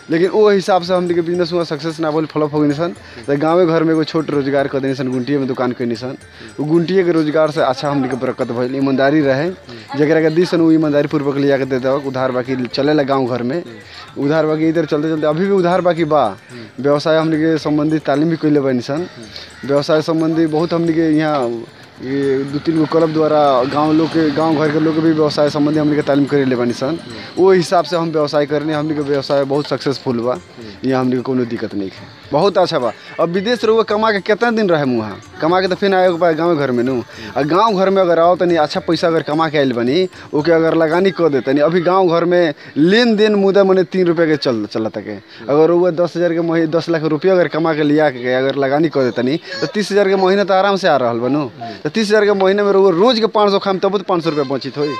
लेकिन वो हिसाब से हमनी के बिजनेस हुआ सक्सेस ना बोल फ्लॉप हो गई सन तो गाँवे घर में एगो छोट रोजगार कर देनी सन गुंटिये में दुकान कैनी सन वो गुंटिये के रोजगार से अच्छा हमनी के बरकत भइल ईमानदारी रहे जकरा के दी सन वो ईमानदारी पूर्वक लिया के दे देवक उधार बाकी चलेला गाँव घर में उधार बाकी इधर चलते चलते अभी भी उधार बाकी बा व्यवसाय हमनी के संबंधित तालीम भी कैले बानी सन व्यवसाय संबंधी बहुत हमनी के यहाँ ये दू तीन गो क्लब द्वारा गांव लोग के गांव घर के लोग के भी व्यवसाय संबंधी हमनी के तालीम करे ले बानी सन वो हिसाब से हम व्यवसाय करने हमनी के व्यवसाय बहुत सक्सेसफुल बा यहाँ हमनी के कोनो दिक्कत नहीं है बहुत अच्छा बा अब विदेश रहुआ कमा के कितना दिन रहे वहाँ कमा के तो फिर आए के गाँव घर में नू आ गाँव घर में अगर आओ तनी अच्छा पैसा अगर कमा के आयल बनी ओके अगर लगानी कर दे तनी अभी गाँव घर में लेन देन मुद्दा मने तीन रुपये के चल चलत के अगर वो दस हज़ार के महीने दस लाख रुपया अगर कमा के लिया के अगर लगानी कर देतनी तो तीस हज़ार के महीने तो आराम से आ रहा बनू तो तीस हज़ार के महीने में रहुआ रोज के पाँच सौ खाम तब तो पाँच सौ रुपया बचित होई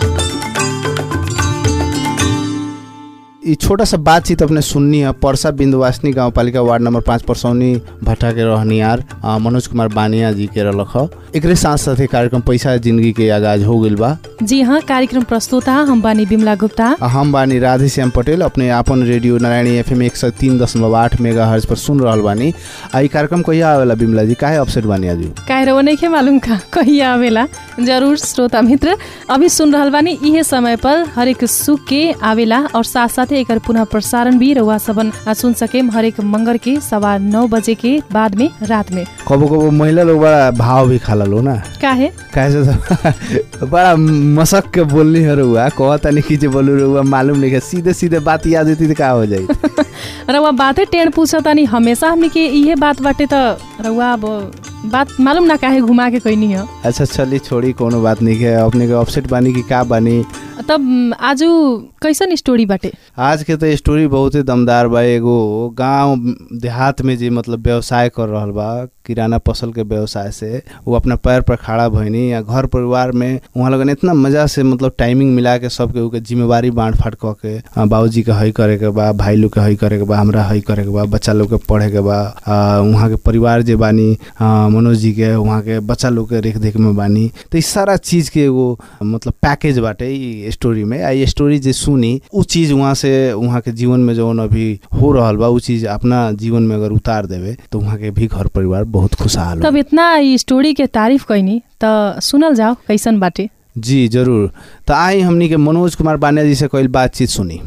ई छोटा सा बातचीत अपने सुननी है परसा बिंदुवासनी गांव पालिका वार्ड नंबर पाँच परसौनी भट्टा के रहनियार अ, मनोज कुमार बानिया जी के रलख ह एकरे साथ साथ कार्यक्रम पैसा जिंदगी के आगाज हो गइल बा जी हाँ कार्यक्रम प्रस्तुता हम बानी बिमला गुप्ता आ, हम बानी राधे श्याम पटेल अपने आपन रेडियो नारायणी एफएम एक सौ तीन दशमलव आठ मेगा हर्ज पर सुन रहल बानी आ ई कार्यक्रम कहिया आवेला बिमला जी काहे अपसेट बानी आज काहे रहो नहीं मालूम का कहिया आवेला जरूर श्रोता मित्र अभी सुन रहल बानी इहे समय पर हरेक सुख के आवेला और साथ साथ एकर पुनः प्रसारण भी रउआ सबन सुन सकेम हरेक मंगर के सवा नौ बजे के बाद में रात में कबो कबो महिला लोग बड़ा भाव भी खाला लो ना काहे काहे से तो बड़ा मसक के बोलनी है रउआ कहता नहीं कि जे बोलू रउआ मालूम नहीं है सीधे सीधे बात याद होती तो का हो जाई रउआ बाते टेढ़ पूछतानी हमेशा हमनी के इहे बात बाटे त रउआ अब बात मालूम ना काहे घुमा के कहनी है अच्छा चली छोड़ी कोनो बात नहीं है अपने के अपसेट बानी कि का बानी तब आजु कैसन स्टोरी बाटे आज के तो स्टोरी बहुत ही दमदार बा एगो गांव देहात में जे मतलब व्यवसाय कर रहल बा किराना फसल के व्यवसाय से वो अपना पैर पर खड़ा भइनी या घर परिवार में वहाँ लगन इतना मजा से मतलब टाइमिंग मिला के सबके उके जिम्मेवारी बांट फाट क के आ, बाबूजी के हई करे के बा भाई लोग के हई करे के बा हमरा हई करे के बा बच्चा लोग के पढ़े के बा आ, वहाँ के परिवार जे बानी आ, मनोज जी के वहाँ के बच्चा लोग के रेख देख में बानी तो इस सारा चीज के एगो मतलब पैकेज बाटे ई स्टोरी में आ ये स्टोरी जे सुनी उ चीज वहाँ से वहाँ के जीवन में जौन अभी हो रहल बा उ चीज अपना जीवन में अगर उतार देवे तो वहाँ के भी घर परिवार बहुत खुशहाल तब हो इतना ई स्टोरी के तारीफ कैनी त सुनल जाओ कैसन बाटे जी जरूर तो आई हमनी के मनोज कुमार बानिया जी से कईल बातचीत सुनी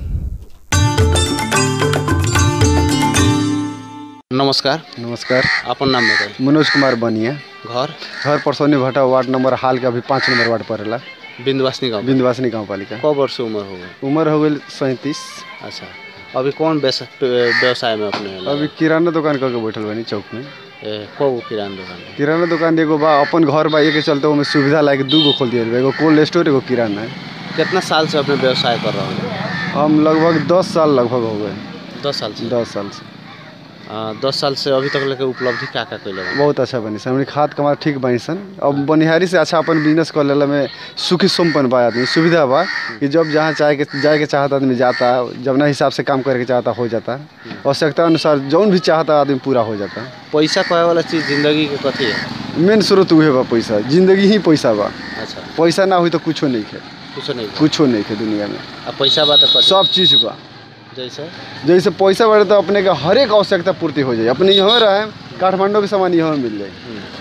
नमस्कार नमस्कार अपन नाम बताई मनोज कुमार बनिया घर घर परसौनी भट्टा वार्ड नंबर हाल के अभी पाँच नंबर वार्ड पड़ेला बिंदवासनी गाँव बिंदवासनी गाँव पालिका कौ वर्ष उम्र हो गई उम्र हो गई सैंतीस अच्छा अभी कौन व्यवसा- व्यवसाय में अपने अभी किराना दुकान करके बैठल बानी चौक में को किराना दुकान है? किराना दुकान एगो बा अपन घर बा एक चलते ओमे सुविधा लायक दू गो खोल दिया बा एगो कोल्ड स्टोर एगो किराना है कितना साल से अपने व्यवसाय कर रहे हैं हम लगभग दस साल लगभग हो गए दस साल से दस साल से आ, दस साल से अभी तक लेके उपलब्धि का का कैले बा बहुत अच्छा बनी सन हमनी खाद कमा ठीक बनी सन अब बनिहारी से अच्छा अपन बिजनेस कर लेला में सुखी सोमपन बा आदमी सुविधा बा कि जब जहाँ चाहे के जाए के चाहता आदमी जाता जब ना हिसाब से काम करे के चाहता हो जाता आवश्यकता अनुसार जौन भी चाहता आदमी पूरा हो जाता पैसा कहे वाला चीज जिंदगी के कथी है मेन स्रोत उहे बा पैसा जिंदगी ही पैसा बा अच्छा पैसा ना हुई तो कुछो नहीं है कुछ नहीं कुछो नहीं है दुनिया में आ पैसा बात कथी सब चीज़ बा जैसे जैसे पैसा बढ़े तो अपने का हर एक आवश्यकता पूर्ति हो जाए अपने यहाँ रहे काठमांडू के सामान यहाँ मिल जाए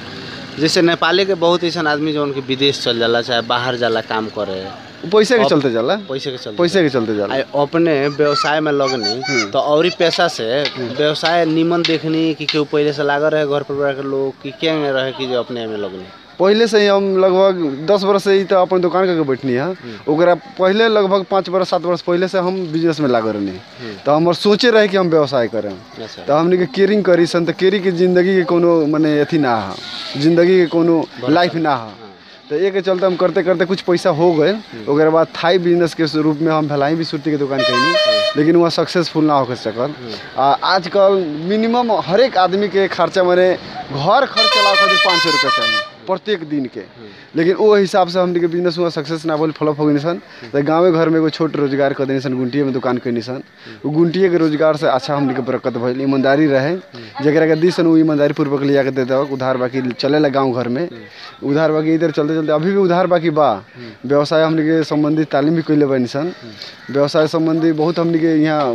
जैसे नेपाली के बहुत ऐसा आदमी जो उनके विदेश चल जाला चाहे बाहर जाला काम करे वो पैसे के अब- चलते जाला पैसे के चलते पैसे के चलते जाला आ अपने व्यवसाय में लगनी तो और पैसा से व्यवसाय निमन देखनी कि केहू पहले से लागल रहे घर परिवार के लोग कि क्या रहे कि जो अपने में लगनी पहले से ही हम लगभग दस बरस से ही तो अपन दुकान करके बैठनी है ओकरा पहले लगभग पाँच बरस सात बरस पहले से हम बिजनेस में लागल रहनी तो हमार सोचे रहे कि हम व्यवसाय करें अच्छा तो हमने के केयरिंग करी सन तो केरी के जिंदगी के कोनो मने अथी ना है जिंदगी के कोनो लाइफ ना है तो एक के चलते हम करते करते कुछ पैसा हो गए ओकरे बाद थाई बिजनेस के रूप में हम भलाई भी सूती के दुकान कैनी लेकिन वहाँ सक्सेसफुल ना होकर सकल आ आजकल मिनिमम हर एक आदमी के खर्चा मने घर खर्च चलावे खातिर पाँच सौ रुपया चाहिए प्रत्येक दिन के लेकिन वो हिसाब से हमने के बिजनेस हुआ सक्सेस ना बोल फ्लॉप हो गई सन तो गाँवे घर में एगो छोट रोजगार कर देनी सन गुंटिये में दुकान कैनी सन वो गुंटिये के रोजगार से अच्छा हमने के बरकत भइल ईमानदारी रहे जकरा के दी सन वो ईमानदारी पूर्वक लिया के दे देवक उधार बाकी चलेला गाँव घर में उधार बाकी इधर चलते चलते अभी भी उधार बाकी बा व्यवसाय हमने के संबंधित तालीम भी कैले बानी सन व्यवसाय संबंधी बहुत हमने के यहाँ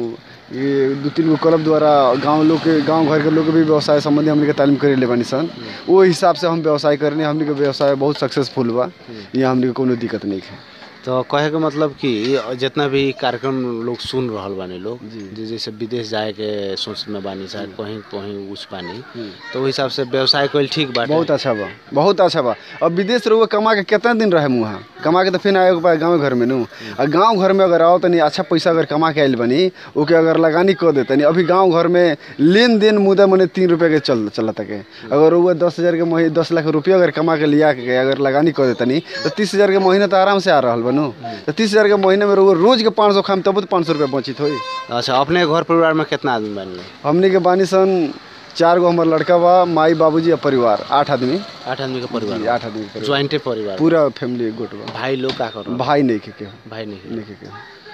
ये दू तीन गो क्लब द्वारा गांव लोग के गांव घर के लोग के भी व्यवसाय संबंधी हमनी के तालीम करे ले बानी सन वो हिसाब से हम व्यवसाय करने हमनी के व्यवसाय बहुत सक्सेसफुल बा यहाँ हमनी के कोनो दिक्कत नहीं है तो कहे के मतलब कि जितना भी कार्यक्रम लोग सुन रहल बानी लोग जे जैसे विदेश जाए के सोच में बानी शायद कहीं कहीं उस बानी तो वही हिसाब से व्यवसाय कइल ठीक बाटे बहुत अच्छा बा बहुत अच्छा बा अब विदेश रहुआ कमा के कितना दिन रहे वहाँ कमा के तो फिर आए के गाँव घर में नू आ गाँव घर में अगर आओ तनी अच्छा पैसा अगर कमा के आयल बनी ओके अगर लगानी कर दे तनी अभी गाँव घर में लेन देन मुद्दा मने तीन रुपये के चल चला तके अगर वो दस हज़ार के महीने दस लाख रुपया अगर कमा के लिया के अगर लगानी कर दे तनी तो तीस हज़ार के महीने तो आराम से आ रहा बनू तो तीस हज़ार के महीने में रहुआ रोज के पाँच सौ खाम तब तो पाँच सौ रुपया बचित होई अच्छा अपने घर परिवार में कितना आदमी बानी लोग? हमनी के बानी सन चार गो हमार लड़का बा माई बाबूजी आ परिवार आठ आदमी आठ आदमी के परिवार जी, आठ आदमी के परिवार। ज्वाइंटे परिवार पूरा फैमिली गोट बा भाई लोग का कर भाई नहीं के के भाई नहीं नहीं के के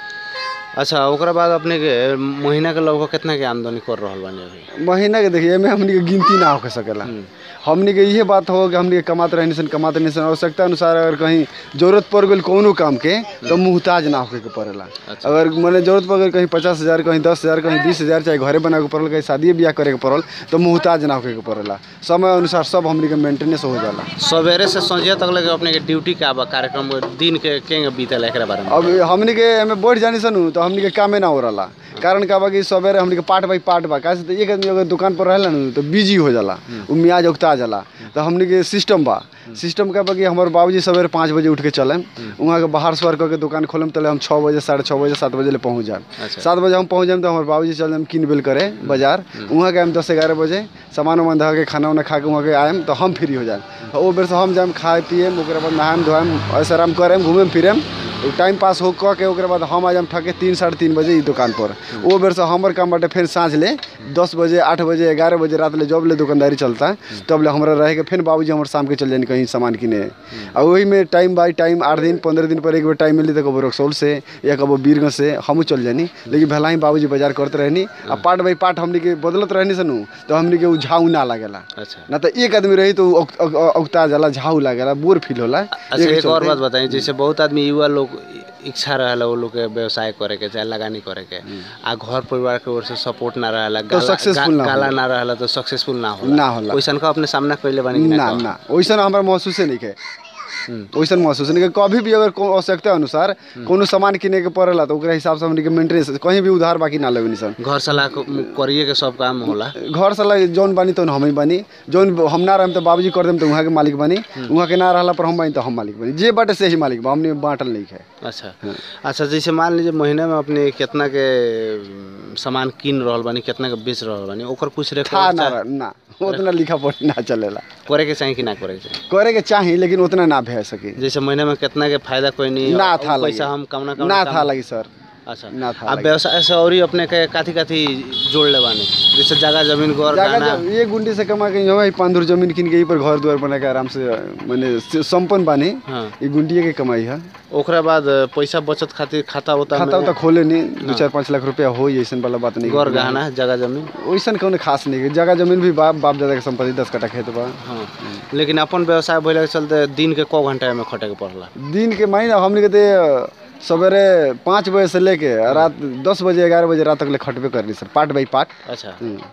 अच्छा ओकरा बाद अपने के महीना के लगभग कितना के आमदनी कर रहल बानी अभी महीना के देखिए एमे हमनी के गिनती ना हो सकेला हमनी के इहे बात हो कि हमनी के कमाते रहनी सन कमाते रहनी सन आवश्यकता अनुसार अगर कहीं जरूरत पड़ गई कोनो काम के तो मुहताज ना होके के पड़ेला अगर मने जरूरत पड़ गई कहीं पचास हज़ार कहीं दस हज़ार कहीं बीस हज़ार चाहे घरे बना के पड़ल कहीं शादी ब्याह करे के पड़ल तो मुहताज ना होके के पड़ेला समय अनुसार सब हमनी के मेंटेनेंस हो जाला सवेरे से संझिया तक लगे अपने के ड्यूटी का बा कार्यक्रम दिन के केंगे बीतल एकरा बारे में अब हमनी के एमे बढ़ जानी सनु तो हमनी के कामे ना हो रहा कारण का बा कि सवेरे हमनी के पार्ट बाई पार्ट बा कैसे तो एक आदमी अगर दुकान पर रहेला नु तो बिजी हो जाला उ मियाज उगता जाला तो हमनी के सिस्टम बा सिस्टम का बा कि हमारे बाबूजी सवेरे पाँच बजे उठ के चलें वहाँ के बाहर सवार करके दुकान खोलम तले हम छः बजे साढ़े छः बजे सात बजे ले पहुँच जाए अच्छा। सात बजे हम पहुँच जाए तो हमारे बाबूजी चल जाए किन बिल करे बाजार वहाँ के हम दस ग्यारह बजे सामान वामान धऽ के खाना उना खा के वहाँ के आएम तो हम फ्री हो जाए ओ बेर से हम जाएम खाए पिएम ओकरा बाद नहाएम धोएम ऐसे आराम करेम घूमेम फिरेम टाइम पास हो कऽ के ओकरा बाद हम आ जाएम ठके तीन साढ़े तीन बजे ई दुकान पर ओ बेर से हमर काम बाटे फिर साँझ ले दस बजे आठ बजे ग्यारह बजे रात ले जब ले दुकानदारी चलता है तब ले हमारा रहे के फिर बाबूजी हमर शाम के चल जानी कहीं सामान किने आ वही में टाइम बाई टाइम आठ दिन पंद्रह दिन पर एक बार टाइम मिली तो कबो रक्सौल से या कबो बीरगंज से हमू चल जानी लेकिन भला ही बाबूजी बाजार करते रहनी आ पार्ट बाई पार्ट हमनी के बदलत रहनी सनु तो हमनी के उ झाऊ ना लागेला अच्छा ना तो एक आदमी रही तो उ औक- औक- औकता जाला झाऊ लागेला बोर फील होला अच्छा एके एक और चलते- बात बताइए जैसे बहुत आदमी युवा लोग इच्छा रहेला वो लोग के व्यवसाय करे के चाहे लगानी करे के आ घर परिवार के ओर से सपोर्ट ना रहेला तो successful ना गाला होला। ना रहेला तो सक्सेसफुल ना होला ना होला। वैसन का अपने सामना कइले बानी कि ना ना ना वैसन हमारा महसूसे नहीं है वैसन महसूस नहीं है कभी भी अगर को आवश्यकता अनुसार कोनो सामान किने के पड़ेला तो ओकरा हिसाब से हमनी के मेंटेनेंस कहीं भी उधार बाकी ना लेबनी सन घर सलाह क- करिए के सब काम होला घर साला जौन बानी तो हम ही बानी जौन हम ना रहम तो बाबूजी कर देम तो वहाँ के मालिक बानी वहाँ के ना रहला पर हम बानी तो हम मालिक बानी जे बाटे से ही मालिक बा हमने बांटल नहीं है अच्छा अच्छा जैसे मान लीजिए महीने में अपने कितना के अम, सामान किन रहल बानी कितना के बेच रहल बानी ओकर कुछ था रेकॉर्ड ना रह- ना उतना लिखा पढ़ी ना चलेला करे के चाहिए कि ना करे के चाहिए करे के चाही लेकिन उतना ना भे सके जैसे महीने में कितना के फायदा कोई नहीं ना और था लगी पैसा हम कमना कमना ना काम- था लगी सर अच्छा ना था अब लगी। व्यवसाय से और ही अपने के काथी काथी जोड़ ले बानी जैसे जगह जमीन घर जागा गाना जब ये गुंडी से कमा के यहाँ भाई पाँच धूर जमीन किन के यहीं पर घर द्वार बना के आराम से मैंने संपन्न बानी हाँ ये गुंडिये के कमाई है ओकरा बाद पैसा बचत खातिर खाता होता खाता उता खोले नहीं दो चार पाँच लाख रुपया हो ऐसा वाला बात नहीं घर गहना जगह जमीन वैसन कौन खास नहीं है जगह जमीन भी बाप बाप दादा के संपत्ति दस कट्ठा खेत बा हाँ लेकिन अपन व्यवसाय भइले के चलते दिन के कौ घंटा में खटे के पड़ला दिन के महीना हमने के ते सवेरे पाँच बजे से लेके रात दस बजे ग्यारह बजे रात तक ले खटबे करनी सर पार्ट बाई पार्ट अच्छा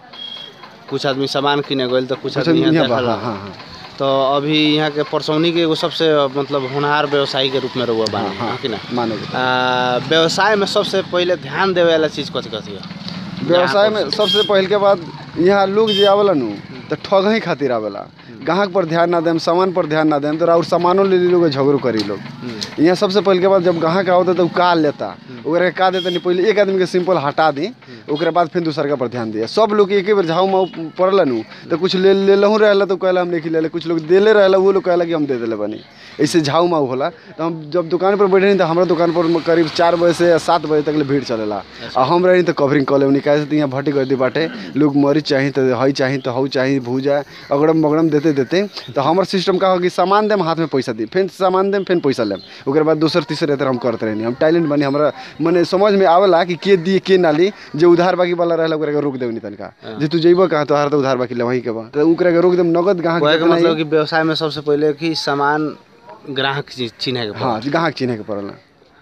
कुछ आदमी सामान किने गइल तो कुछ अच्छा आदमी यहाँ यहाँ बा, देखला। हाँ हाँ हाँ तो अभी यहाँ के परसौनी के एगो सबसे मतलब होनहार व्यवसायी के रूप में रहुआ बानी हाँ कि ना माने के आ, व्यवसाय में सबसे पहले ध्यान देवे वाला चीज कथी कथी है व्यवसाय में सबसे पहले के बाद यहाँ लोग जे आवेला नु तो ठग ही खातिर आवेला ग्राहक पर ध्यान ना देम सामान पर ध्यान ना देम तो और सामानों ले ली लोग झगड़ो करी लोग यहाँ सबसे पहले के बाद जब ग्राहक आवता तो उ का लेता ओकरा के का देता नहीं पहले एक आदमी के सिंपल हटा दी ओकरा बाद फिर दूसर का पर ध्यान दिया सब लोग एक बेर झाऊ माऊ पड़ला नु तो कुछ ले ले लहू रहला तो कहला हम नहीं ले ले कुछ लोग देले रहला वो लोग कहला कि हम दे देले बनी ऐसे झाऊ माऊ होला तो हम जब दुकान पर बैठे नहीं तो हमारा दुकान पर करीब चार बजे से सात बजे तक ले भीड़ चलेला आ हम रही तो कवरिंग कॉल लेवनी कैसे तो यहाँ भट्टी गर्दी बाटे लोग मरीच चाही तो हई चाही तो हऊ चाही भूजा अगड़म बगड़म देते देते तो हमार सिस्टम का हो कि सामान देम हाथ में पैसा दी फिर सामान देम फिर पैसा लेम ओकर बाद दूसर तीसर रहते हम करते रहनी हम टैलेंट बनी हमरा मने समझ में आवेला कि के दिए के ना ली जे उधार बाकी वाला रहला ओकरा के रोक देवनी तनका जे तू जइबो कहाँ तो तो उधार बाकी ले वहीं के बा तो ओकरा के रोक देम नगद ग्राहक कहे के जितना मतलब ही- कि व्यवसाय में सबसे पहले कि सामान ग्राहक चि- चिन्हे के पड़ला। हाँ ग्राहक चिन्हे के पड़ला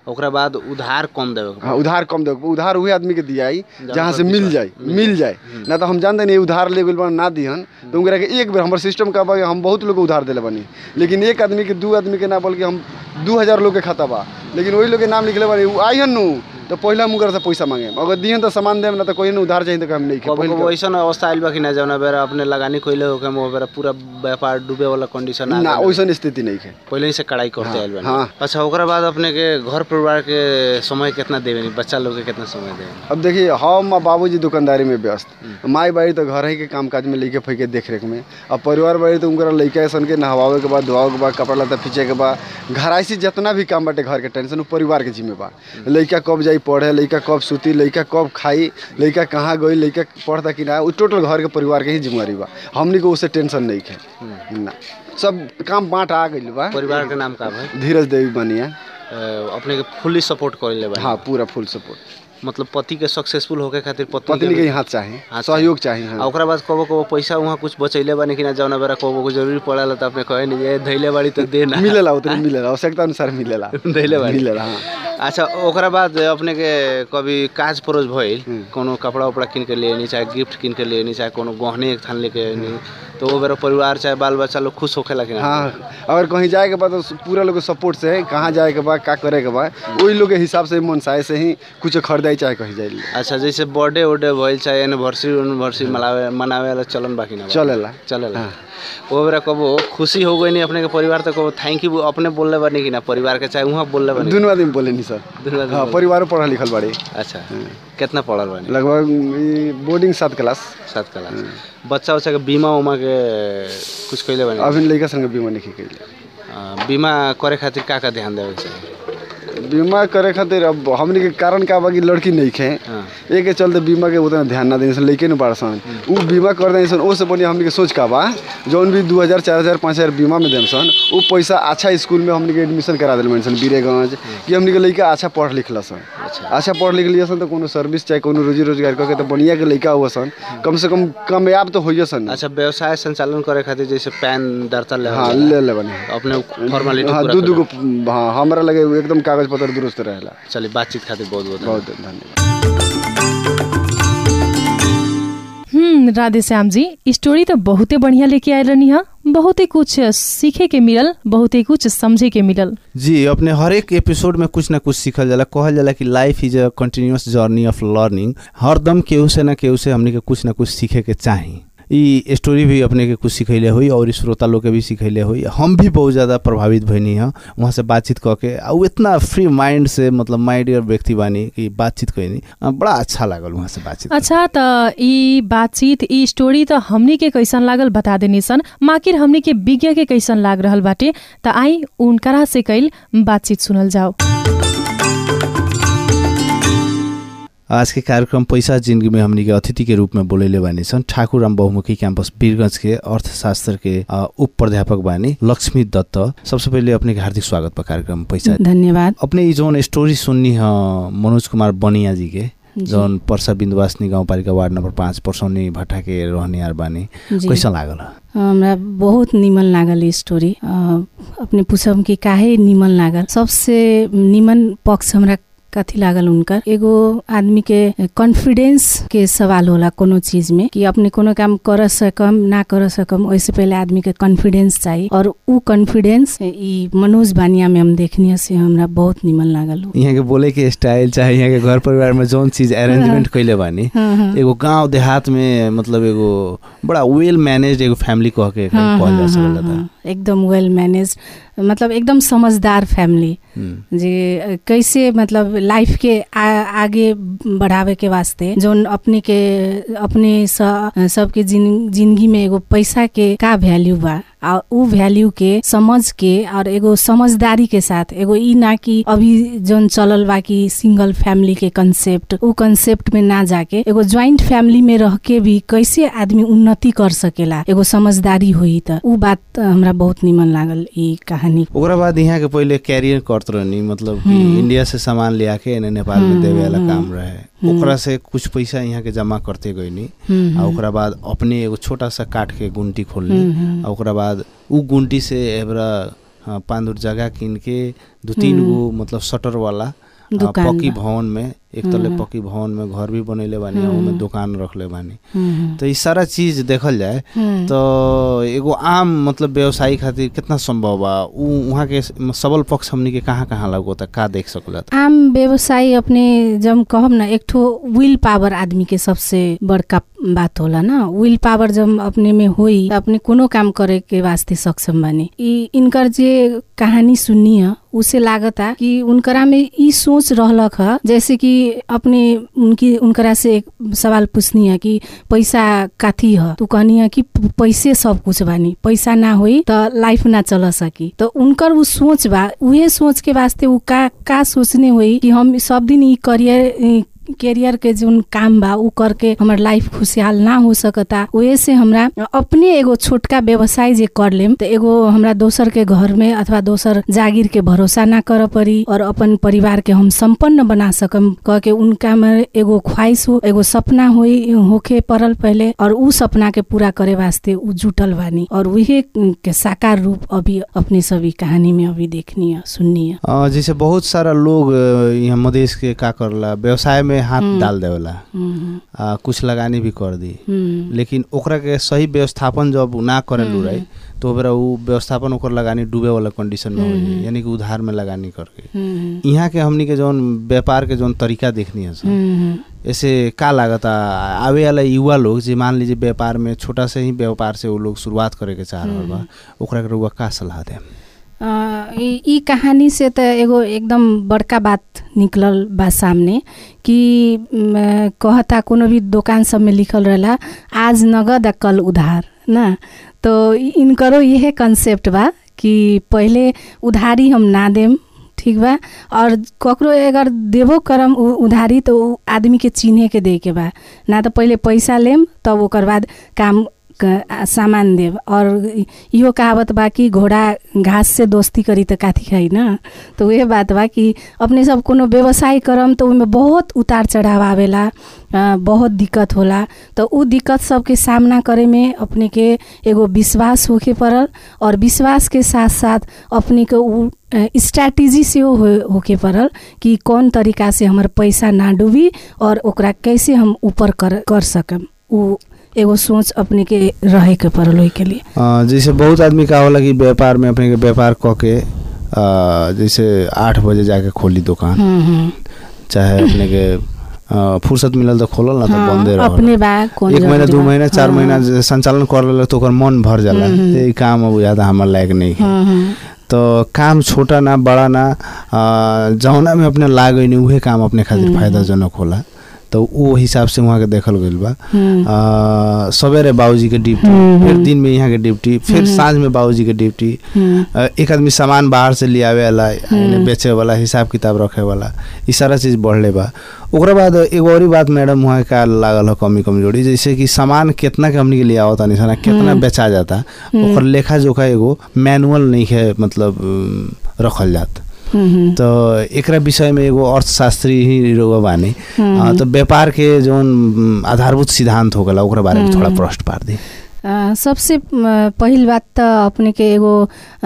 ओकरा बाद उधार कम देवे के हाँ उधार कम दे उधार उहे आदमी के दियाई जहाँ जहाँ से पर मिल विश्वास- जाए मिल जाए ना तो हम जानते नहीं उधार ले गइल ना दिहन तो उनकरा के एक बेर हमारे सिस्टम का बा कि हम बहुत लोग के उधार दिले बानी लेकिन एक आदमी के दू आदमी के ना बोल के हम दू हजार लोग के खाता बा लेकिन वही लोग के नाम लिखले बानी उ आइहन नु तो पहला मुकर से पैसा मांगे अगर दिहन तो सामान देम ना तो कोई ना उधार चाहिए तो हम नहीं कबो पहले कबो ऐसन अवस्था आइल बा कि ना जौना बेरा अपने लगानी कइले हो के वो बेरा पूरा व्यापार डूबे वाला कंडीशन आ ना गइल। वैसन स्थिति नहीं है पहले ही से कड़ाई करते आइल बानी हाँ। अच्छा ओकरा बाद अपने के घर परिवार के समय कितना देवे नी बच्चा लोग के कितना समय देवे अब देखिए हम और बाबूजी दुकानदारी में व्यस्त माई बाड़ी तो घर ही के काम काज में लेके फैके देख रेख में अब परिवार बाड़ी तो उनका लड़का सन के नहवावे के बाद धोवावे के बाद कपड़ा लत्ता खींचे के बाद घर ऐसी जितना भी काम बाटे घर के टेंशन उ परिवार के जिम्मे बा लड़का कब जाई पढ़े लड़का कब सूती लड़का कब खाई लड़का कहाँ गई लड़का पढ़ता कि ना उ टोटल घर के परिवार के ही जिम्मेवारी बा हमनी को उससे टेंशन नहीं है ना सब काम बांट आ गइल बा परिवार के नाम का भाई धीरज देवी बनिया अपने के फुल्ली सपोर्ट कइले बा हाँ पूरा फुल सपोर्ट मतलब पति के सक्सेसफुल होके खातिर पत्नी पत्नी के भी- ही हाथ चाहिए हाथ सहयोग चाहिए आ हाँ ओकरा बाद कबो कबो पैसा वहाँ कुछ बचैले बानी कि ना जौना बेरा कबो को जरूरी पड़ेला त अपने कहे नहीं ये धैले बाड़ी तो दे ना मिलेला उतने मिलेला आवश्यकता अनुसार मिलेला धैले बाड़ी मिलेला हाँ अच्छा ओकरा बाद अपने के कभी काज परोज भइल कोनो कपड़ा उपड़ा किन के लिए चाहे गिफ्ट किन के लिए चाहे कोनो गहने एक थान लेके नहीं तो वो बेरा परिवार चाहे बाल बच्चा लोग खुश होखेला कि ना हाँ अगर कहीं जाए के बाद तो पूरा लोग के सपोर्ट से कहाँ जाए के बाद का करे के बाद वही लोग के हिसाब से मनसाए से ही कुछ खरीदाई चाहे कहीं जाए अच्छा जैसे बर्थडे उर्डे भइल चाहे एनिवर्सरी एनिवर्सरी मनावे मनावे वाला चलन बाकी ना बा? चलेला चलेला वो बेरा कबो खुशी हो गई नहीं अपने के परिवार तो कबो थैंक यू अपने बोलले बानी कि ना परिवार के चाहे वहाँ बोलले बानी दोनों आदमी बोले नहीं सर दुनू आदमी हाँ बोले। परिवारों पढ़ा लिखल बाड़ी अच्छा कितना पढ़ल बानी लगभग ई बोर्डिंग सात क्लास सात क्लास बच्चा उच्चा के बीमा उमा के कुछ कैले बानी अभी लड़का संग बीमा नहीं कैले अ, बीमा करे खातिर का का ध्यान देवे के चाही बीमा करे खातिर अब हमने के कारण का बा कि लड़की नहीं खे हाँ एक के चलते बीमा के उतना ध्यान ना देने सन लइके न बाड़ सन उ बीमा कर देने सन ओसे बढ़िया हमने के सोच का बा जौन भी दू हज़ार चार हज़ार पाँच हज़ार बीमा में देम सन उ पैसा अच्छा स्कूल में हमने के एडमिशन करा दिल सन बीरेगंज कि हमने के लइका अच्छा पढ़ लिखल सन अच्छा पढ़ लिख लिया सन तो कोनो सर्विस चाहे कोनो रोजी रोजगार करके तो बढ़िया के लइका हुआ सन कम से कम कामयाब तो होइए सन अच्छा व्यवसाय संचालन करे खातिर जैसे पैन दर्ता ले हाँ ले ले बने अपने फॉर्मेलिटी हाँ पूरा दू दू करेला। गो हाँ हमरा लगे एकदम कागज पत्र दुरुस्त रहेला चलिए बातचीत खातिर बहुत बहुत बहुत धन्यवाद हम्म राधे श्याम जी स्टोरी तो बहुते बढ़िया लेके आयल रहनी है बहुते कुछ सीखे के मिलल बहुते कुछ समझे के मिलल जी अपने हर एक एपिसोड में कुछ ना कुछ सीखल जाला कहल जाला कि life is a continuous journey of learning हरदम केहू से ना केहू से हमने के कुछ ना कुछ सीखे के चाही ई स्टोरी भी अपने के कुछ सिखैले हुई और श्रोता लोग के भी सिखैले हुई हम भी बहुत ज़्यादा प्रभावित भइनी है वहाँ से बातचीत कऽ के आ उ इतना फ्री माइंड से मतलब माइंड व्यक्ति बानी कि बातचीत कैनी आ, बड़ा अच्छा लागल वहाँ से बातचीत अच्छा त ई बातचीत ई स्टोरी त हमनी के कैसन लागल बता देनी सन माकिर हमनी के विज्ञ के कैसन लाग रहल बाटे त आई उनकरा से कैल बातचीत सुनल जाओ आज के कार्यक्रम पैसा जिंदगी में हमनी के अतिथि के रूप में बोलेले बानी सन ठाकुर राम बहुमुखी कैंपस वीरगंज के अर्थशास्त्र के अ, उप प्राध्यापक बानी लक्ष्मी दत्त सबसे पहले अपने के हार्दिक स्वागत बा कार्यक्रम पैसा धन्यवाद अपने ई जौन स्टोरी सुननी ह मनोज कुमार बनिया जी के जी। जौन पर्सा बिन्दुवासनी गाउँपालिका वार्ड नम्बर पाँच पर्सौनी भट्टा के रहनियार बानी जी कैसन लागल हमरा बहुत निमन लागल ई स्टोरी अ, अपने पूछब कि काहे निमन लागल सबसे निमन पक्ष हमरा कथी लागल उनकर एगो आदमी के कॉन्फिडेंस के सवाल होला कोनो चीज में कि अपने कोनो काम कर सकम ना कर सकम ओइसे पहले आदमी के कॉन्फिडेंस चाहिए और उ कॉन्फिडेंस ई मनोज बानिया में हम देखनी से हमरा बहुत निमन लागल उ। यहाँ के बोले के स्टाइल चाहे यहाँ के घर परिवार में जौन चीज अरेंजमेंट कैले बानी हाँ, हाँ। एगो गांव देहात में मतलब एगो बड़ा वेल मैनेज एगो फैमिली कह के हाँ, कहल जा हाँ, सकला हाँ, था हाँ, एकदम वेल मैनेज मतलब एकदम समझदार फैमिली हम्म, जे अ, कैसे मतलब लाइफ के आ, आगे बढ़ावे के वास्ते जोन अपने के अपने स, सबके जिन, जिंदगी में एगो पैसा के का वैल्यू बा आ उ वैल्यू के समझ के और एगो समझदारी के साथ एगो ई ना कि अभी जोन चलल बा कि सिंगल फैमिली के कंसेप्ट उ कंसेप्ट में ना जाके एगो ज्वाइंट फैमिली में रह के भी कैसे आदमी उन्नति कर सकेला एगो समझदारी होई त उ बात हमरा बहुत निमन लागल ई कहानी ओकरा बाद यहाँ के पहिले कैरियर करत रहनी मतलब कि इंडिया से सामान ले आके एने नेपाल में देवे वाला काम रहे ओकरा से कुछ पैसा यहाँ के जमा करते गईनी हम्म, आ ओकरा बाद अपने एगो छोटा सा काठ के गुंटी खोलनी हम्म, हम्म। आ ओकरा बाद उ गुंटी से एबरा हाँ, पाँच धुर जगह किन के दू तीन गो मतलब शटर वाला आ, दुकान पक्की बा। भवन में एक तले पक्की भवन में घर भी बनैले बानी आ ओमे दुकान रखले बानी हम्म, तो ई सारा चीज देखल जाए हम्म। तो एगो आम मतलब व्यवसायी खातिर कितना संभव बा उ वहाँ के सबल पक्ष हमनी के कहाँ कहाँ लगोता का देख सकला आम व्यवसायी अपने जब कहब ना एक ठो विल पावर आदमी के सबसे बड़का बात होला ना विल पावर जब अपने में होई त अपने कोनो काम करे के वास्ते सक्षम बानी ई इनकर जे कहानी सुननी है उसे लागता कि उनकरा में ई सोच रहलक ह जैसे कि अपने उनकी उनकरा से एक सवाल पूछनी है कि पैसा काथी ह तू कहनी है कि प- पैसे सब कुछ बानी पैसा ना होई त लाइफ ना चल सकी तो उनकर उ सोच बा उहे सोच के वास्ते उ का का सोचने होई कि हम सब दिन ई करियर ई कैरियर के जोन काम बा उ करके हमर लाइफ खुशहाल ना हो सकता वही से हमरा अपने एगो छोटका व्यवसाय जे कर लेम त एगो हमरा दोसर के घर में अथवा दोसर जागीर के भरोसा ना कर पड़ी और अपन परिवार के हम संपन्न बना सकम कह के उनका में एगो ख्वाहिश हो एगो सपना होई होके पड़ल पहले और उ सपना के पूरा करे वास्ते उ जुटल बानी और उहे के साकार रूप अभी अपने सभी कहानी में अभी देखनी है सुननी है अ, जैसे बहुत सारा लोग अ, यहाँ मधेश के का करला व्यवसाय में हाथ डाल देवला हम्म, आ, कुछ लगानी भी कर दी हम्म, लेकिन ओकरा के सही व्यवस्थापन जब उ ना करे लू रही तो ओकरा उ व्यवस्थापन ओकर लगानी डूबे वाला कंडीशन में हो जाई यानी कि उधार में लगानी करके हम्म, यहाँ के हमनी के जौन व्यापार के जौन तरीका देखनी है सर हम्म, ऐसे का लागता आवे वाला युवा लोग जे मान लीजिए व्यापार में छोटा से ही व्यापार से वो लोग शुरुआत करे के चाह रहल बा ओकरा के रउआ का सलाह दे अ, ई ई कहानी से त एगो एकदम बड़का बात निकलल बा सामने कि म, कहता कोनो भी दुकान सब में लिखल रहेला आज नगद आ कल उधार ना तो इ- इनकरो यह कंसेप्ट बा कि पहले उधारी हम ना देम ठीक बा और ककरो अगर देबो करम उ- उधारी तो उ आदमी के चिन्हे के दे के बा ना तो पहले पैसा लेम तब ओकर बाद काम क- आ- सामान देव और इ- इहो कहावत बा कि घोड़ा घास से दोस्ती करी त काथी खाई ना तो उहे बात बा कि अपने सब कोनो व्यवसाय करम तो ओहिमे बहुत उतार चढ़ाव आवेला अ, बहुत दिक्कत होला तो उ दिक्कत सबके सामना करे में अपने के एगो विश्वास होके पड़ल और विश्वास के साथ साथ अपने के उ स्ट्रैटेजी से हो होके पड़ल कि कौन तरीका से हमर पैसा ना डूबी और ओकरा कैसे हम ऊपर कर कर सकम उ एगो सोच अपने के रहे के पड़ल ओहि के लिए अ, जैसे बहुत आदमी का होला कि व्यापार में अपने के व्यापार क के अ, जैसे आठ बजे जाके खोली दुकान हम्म, हम्म। चाहे अपने के अ, फुर्सत मिलल तो खोलल ना तो हाँ, बंदे रहल अपने बा कौन एक महीना जरूरी दू बा। महीना चार हाँ, महीना जे संचालन कर लेलक तो ओकर मन भर जाला ये ई काम अब ज्यादा हमर लायक नहीं है हम्म, हम्म। तो काम छोटा ना बड़ा ना अ, जौना में अपने लाग नहीं उहे काम अपने खातिर फायदाजनक होला तो वो हिसाब से वहाँ के देखल गइल बा हम्म। अ, सवेरे बाबूजी के ड्यूटी हम्म, फिर हम्म। दिन में यहाँ के ड्यूटी फिर साँझ में बाबूजी के ड्यूटी हम्म। अ, एक आदमी सामान बाहर से ले आवे वाला यानी बेचे वाला हिसाब किताब रखे वाला ई सारा चीज बढ़ले बा ओकरा बाद एगो और बात मैडम वहाँ का लागल हो कमी कमजोरी जैसे कि सामान कितना के हमनी के लिए आवता नहीं सना कितना बेचा जाता ओकर लेखा जोखा एगो मैनुअल नहीं है मतलब अम, रखल जात हम्म, हम्म। तो एकरा विषय में एगो अर्थशास्त्री ही रउआ बानी अ, तो व्यापार के जौन अम, आधारभूत सिद्धांत हो गला ओकरा बारे में थोड़ा प्रश्न पार दी अ, सबसे म, पहिल बात त अपने के एगो अ,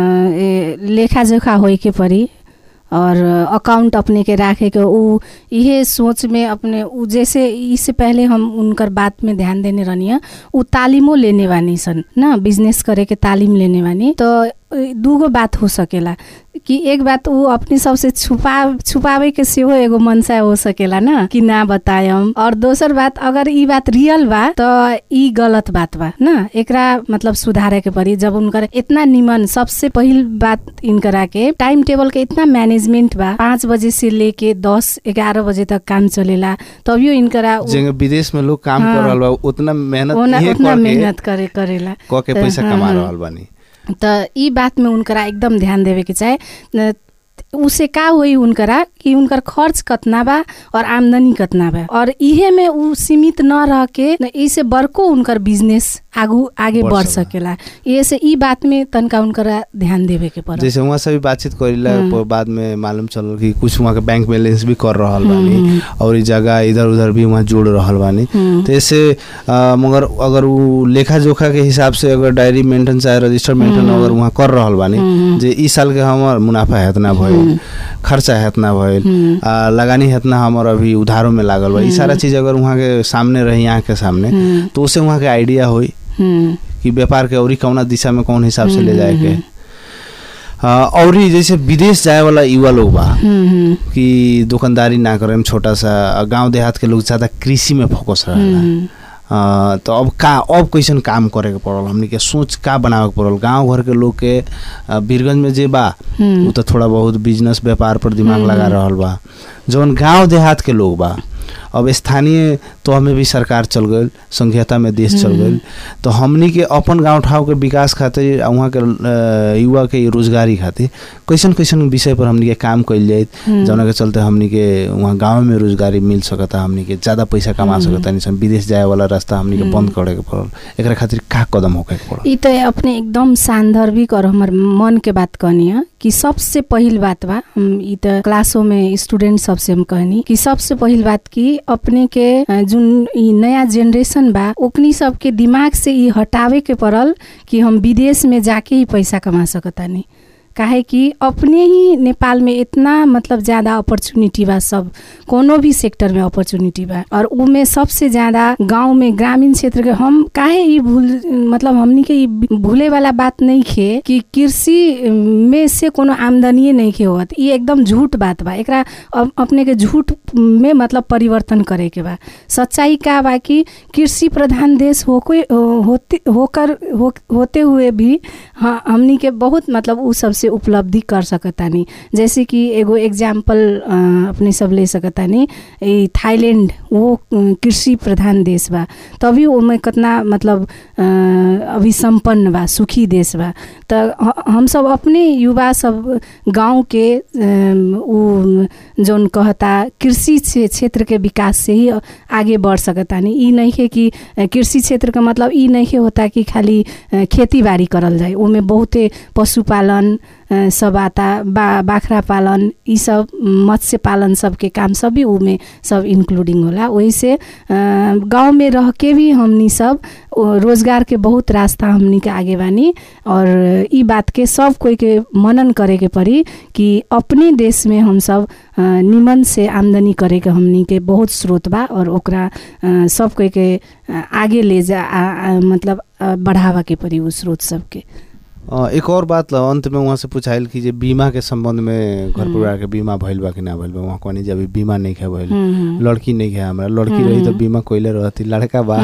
ए, लेखा जोखा होई के पड़ी और अकाउंट अपने के राखे के उ इहे सोच में अपने उ जैसे इससे पहले हम उनकर बात में ध्यान देने रहनी है उ तालीमो लेने वानी सन ना बिजनेस करे के तालीम लेने वानी तो दूगो बात हो सकेला कि एक बात उ अपने सबसे छुपा छुपावे के सेहो एगो मनसा हो सकेला ना कि ना बतायम और दोसर बात अगर ई बात रियल बा तो ई गलत बात बा ना एकरा मतलब सुधारे के पड़ी जब उनकर इतना निमन सबसे पहिल बात इनकरा के टाइम टेबल के इतना मैनेजमेंट बा पाँच बजे से लेके दस ग्यारह बजे तक काम चलेला तभियो इनकरा उ- जेंगे विदेश में लोग काम हाँ। कर रहल बा उतना मेहनत ओना- इहे उतना करके मेहनत करे करेला क के त- पैसा हाँ, कमा हाँ। रहल बानी त ई बात में उनकरा एकदम ध्यान देवे के चाहे न- उसे का होई उनकरा कि उनकर खर्च कतना बा और आमदनी कतना बा और इहे में उ सीमित न रह के न इसे बड़को उनकर बिजनेस आगू आगे बढ़ बढ़ सकेला। सकेला ये से ई बात में तनका उनकरा ध्यान देवे के पड़ल जैसे वहाँ से भी बातचीत करीला हम्म। प- बाद में मालूम चलल कि कुछ वहाँ के बैंक बैलेंस भी कर रहल बानी और ई जगह इधर उधर भी वहाँ जोड़ रहल बानी हम्म। तो ऐसे अ, मगर अगर वो लेखा जोखा के हिसाब से अगर डायरी मेंटेन चाहे रजिस्टर मेंटेन अगर वहाँ कर रहल बानी हम्म। जे ई साल के हमर मुनाफा हेतना भइल खर्चा हेतना भइल हम्म। आ, लगानी हेतना हमर अभी उधारों में लागल बा ई सारा चीज अगर वहाँ के सामने रही आँख के सामने हम्म। तो उससे वहाँ के आइडिया होई हम्म, कि व्यापार के औरी कौना दिशा में कौन हिसाब से ले जाए के हाँ, औरी जैसे विदेश जाए वाला युवा लोग बा हम्म, हम्म, कि दुकानदारी ना करें छोटा सा गांव देहात के लोग ज्यादा कृषि में फोकस रहेला हम्म। अ, तो अब का अब कैसन काम करे के पड़ल हमनी के सोच का बनावे के पड़ल गांव घर के लोग के अ, बीरगंज में जे बा हम्म। उ तो थोड़ा बहुत बिजनेस व्यापार पर दिमाग लगा रहल बा जौन गांव देहात के लोग बा अब स्थानीय तो हमें भी सरकार चल गई संघीयता में देश चल गई तो हमनी के अपन गांव ठाव के विकास खातिर आ वहाँ के अ, युवा के रोजगारी खातिर कैसन कैसन विषय पर हमनी के काम कइल जाए जौना के चलते हमनी के वहाँ गांव में रोजगारी मिल सकता हमनी के ज्यादा पैसा कमा सकता निसन विदेश जाए वाला रास्ता हमनी के बंद करे के पड़ल एकरा खातिर का कदम होके के पड़ल ई तो अपने एकदम सान्दर्भिक और हमर मन के बात कहनी है कि सबसे पहिल बात बा हम ई तो क्लासों में स्टूडेंट सबसे हम कहनी कि सबसे पहिल बात कि अपने के अ, जुन ई नया जेनरेशन बा ओकनी सबके दिमाग से ई हटावे के पड़ल कि हम विदेश में जाके ही पैसा कमा सकतानी काहे कि अपने ही नेपाल में इतना मतलब ज्यादा अपॉर्चुनिटी बा सब कोनो भी सेक्टर में अपॉर्चुनिटी बा और उमे सबसे ज्यादा गांव में ग्रामीण क्षेत्र के हम काहे ई भूल मतलब हमनी के ई भूले वाला बात नहीं खे कि कृषि में से कोनो आमदनी नहीं खे होत ई एकदम झूठ बात बा एकरा अप- अपने के झूठ में मतलब परिवर्तन करे के बा सच्चाई का बा कि कृषि प्रधान देश होके होते होकर हो, होते हुए भी हाँ हमनी के बहुत मतलब उ सबसे उपलब्धि कर सकतानी जैसे कि एगो एग्जाम्पल अपने सब ले सकतानी ई थाईलैंड वो अ, कृषि प्रधान देश बा तभी ओमे कितना मतलब अ, अभी संपन्न बा सुखी देश बा त हम सब अपने युवा सब गांव के अम, उ जौन कहता कृषि क्षे- क्षेत्र के विकास से ही आगे बढ़ सकतानी ई नहीं है कि अ, कृषि क्षेत्र का मतलब ई नहीं है होता कि खाली अ, खेती बाड़ी करल जाए ओमे बहुते पशुपालन अ, सब आता बा बाख्रा पालन ई सब मत्स्य पालन सबके काम सब भी उमे सब इंक्लूडिंग होला वही से गांव में रह के भी हमनी सब ओ, रोजगार के बहुत रास्ता हमनी के आगे बानी और ई बात के सब कोई के मनन करे के पड़ी कि अपने देश में हम सब अ, निमन से आमदनी करे के हमनी के बहुत स्रोत बा और ओकरा अ, सब कोई के अ, आगे ले जा आ, आ, मतलब अ, बढ़ावा के पड़ी उ स्रोत सबके अ, एक और बात ल अंत में वहाँ से पूछाइल कि जे बीमा के संबंध में घर परिवार के बीमा भइल बा कि ना भइल बा वहाँ कहनी जे अभी बीमा नहीं है भइल हम्म, लड़की नहीं है हमरा लड़की रही तो बीमा कोइले रहती लड़का बा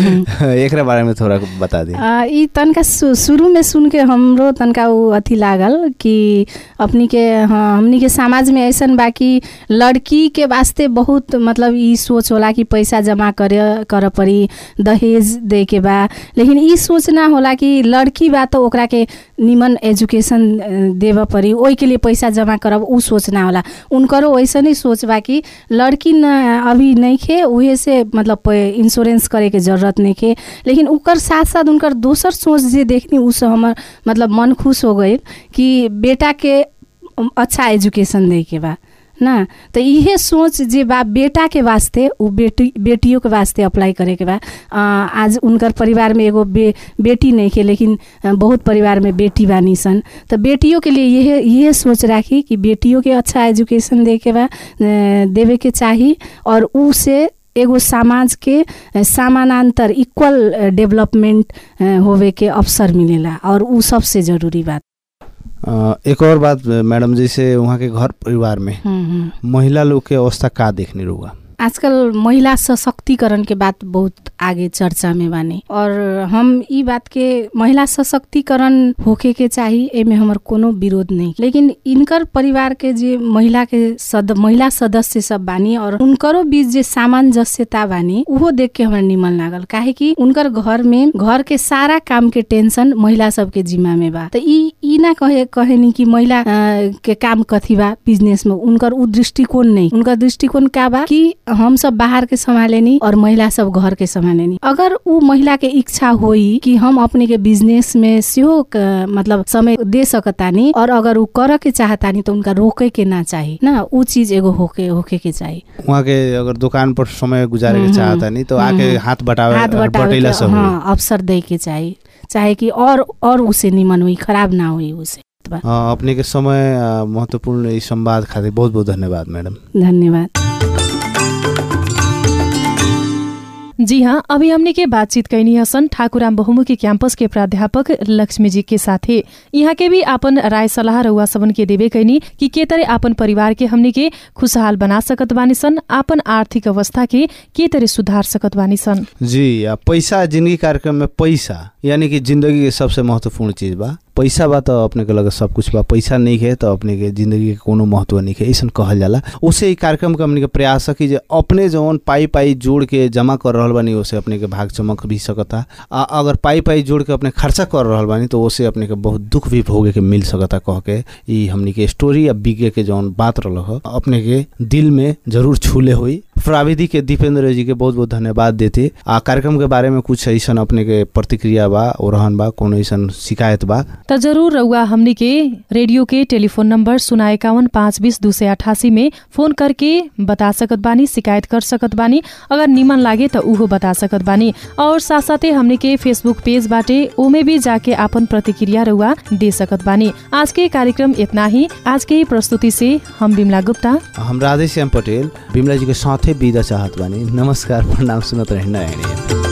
एकरा बारे में थोड़ा बता दी आ, ई तनका सु- शुरू में सुन के हमरो तनका उ अथी लागल कि अपनी के हाँ, हमनी के समाज में ऐसन बा कि लड़की के वास्ते बहुत मतलब ई सोच होला कि पैसा जमा करे कर पड़ी दहेज दे के बा लेकिन ई सोच ना होला कि लड़की बा तो ओकरा के निमन एजुकेशन अ, देव पड़ी ओहि के लिए पैसा जमा करब उ सोच ना होला उनकरो वैसे नहीं सोच बा कि लड़की न अभी नहीं खे उहे से मतलब प- इंश्योरेंस करे के जरूरत नहीं खे लेकिन ओकर साथ साथ उनकर दोसर सोच जे देखनी उस हमर मतलब मन खुश हो गई कि बेटा के अच्छा एजुकेशन दे के बा ना तो इहे सोच जे बा बेटा के वास्ते उ बेटी बेटियों के वास्ते अप्लाई करे के बा अ, आज उनकर परिवार में एगो बे, बेटी नहीं के लेकिन अ, बहुत परिवार में बेटी बानी सन तो बेटियों के लिए यह यह सोच राखी कि बेटियों के अच्छा एजुकेशन दे के बा अ, देवे के चाही और उ से एगो समाज के अ, समानांतर इक्वल डेवलपमेंट अ, होवे के अवसर मिलेला और उ सबसे जरूरी बात अ, एक और बात मैडम जैसे वहाँ के घर परिवार में हम्म, हम्म। महिला लोग के अवस्था का देखने रुआ आजकल महिला सशक्तिकरण के बात बहुत आगे चर्चा में बानी और हम ई बात के महिला सशक्तिकरण होके के चाही एमे हमर कोनो विरोध नहीं लेकिन इनकर परिवार के जे महिला के सद महिला सदस्य सब बानी और उनकरो बीच जे सामंजस्यता बानी उहो देख के हमरा निमन लागल काहे कि उनकर घर में घर के सारा काम के टेंशन महिला सबके जिम्मा में बा त ई ई ना कहे कहेनी कि महिला अ, के काम कथी बा बिजनेस में उनकर उ दृष्टिकोण नहीं उनकर दृष्टिकोण का बा कि हम सब बाहर के संभालेनी और महिला सब घर के संभालेनी अगर उ महिला के इच्छा होई कि हम अपने के बिजनेस में सेहो क- मतलब समय दे सकतानी और अगर उ करे के चाहतानी तो उनका रोके के ना चाही ना उ चीज एगो होके होके के चाही वहाँ के अगर दुकान पर समय गुजारे के हम्म, चाहता नहीं तो आके हम्म। हाथ बटावे हाथ बटावे बटैला के सब होई। हाँ अवसर दे के चाही चाहे कि और और उसे निमन हुई खराब ना हुई उसे हाँ, अपने के समय आ, महत्वपूर्ण ई संवाद खातिर बहुत बहुत धन्यवाद मैडम धन्यवाद जी हाँ अभी हमने के बातचीत कैनी हसन ठाकुराम बहुमुखी कैंपस के प्राध्यापक लक्ष्मी जी के साथे यहाँ के भी आपन राय सलाह रउआ सबन के देवे कैनी कि के तरह आपन परिवार के हमने के खुशहाल बना सकत बानी सन आपन आर्थिक अवस्था के के तरह सुधार सकत बानी सन जी आ पैसा जिंदगी कार्यक्रम में पैसा यानी कि जिंदगी के सबसे महत्वपूर्ण चीज बा पैसा बा तो अपने के लगे सब कुछ बा पैसा नहीं है तो अपने के जिंदगी के कोनो महत्व नहीं है ऐसा कहल जाला उसे ई कार्यक्रम के हमने के प्रयास है कि जे अपने जौन पाई पाई जोड़ के जमा कर रहल बानी उसे अपने के भाग चमक भी सकता आ अगर पाई पाई जोड़ के अपने खर्चा कर रहल बानी तो उसे अपने के बहुत दुख भी भोगे के मिल सकता कह के ई हमनी के स्टोरी या विज्ञ के जौन बात रहल ह अपने के दिल में जरूर छूले हुई प्राविधि के दीपेंद्र जी के बहुत बहुत धन्यवाद देते आ कार्यक्रम के बारे में कुछ ऐसा अपने के प्रतिक्रिया बा ओरहन बा कोनो ऐसा शिकायत बा त जरूर रउआ हमनी के रेडियो के टेलीफोन नंबर सुना इक्यावन पाँच बीस दू सय अठासी में फोन करके बता सकत बानी शिकायत कर सकत बानी अगर निमन लागे त उहो बता सकत बानी और साथ साथै हमनी के फेसबुक पेज बाटे ओमे भी जाके आपन प्रतिक्रिया रउआ दे सकत बानी आज के कार्यक्रम इतना ही आज के प्रस्तुति से हम बिमला गुप्ता हम राधेश्याम पटेल बिमला जी के साथे विदा चाहत बानी नमस्कार प्रणाम सुनत रहे नयन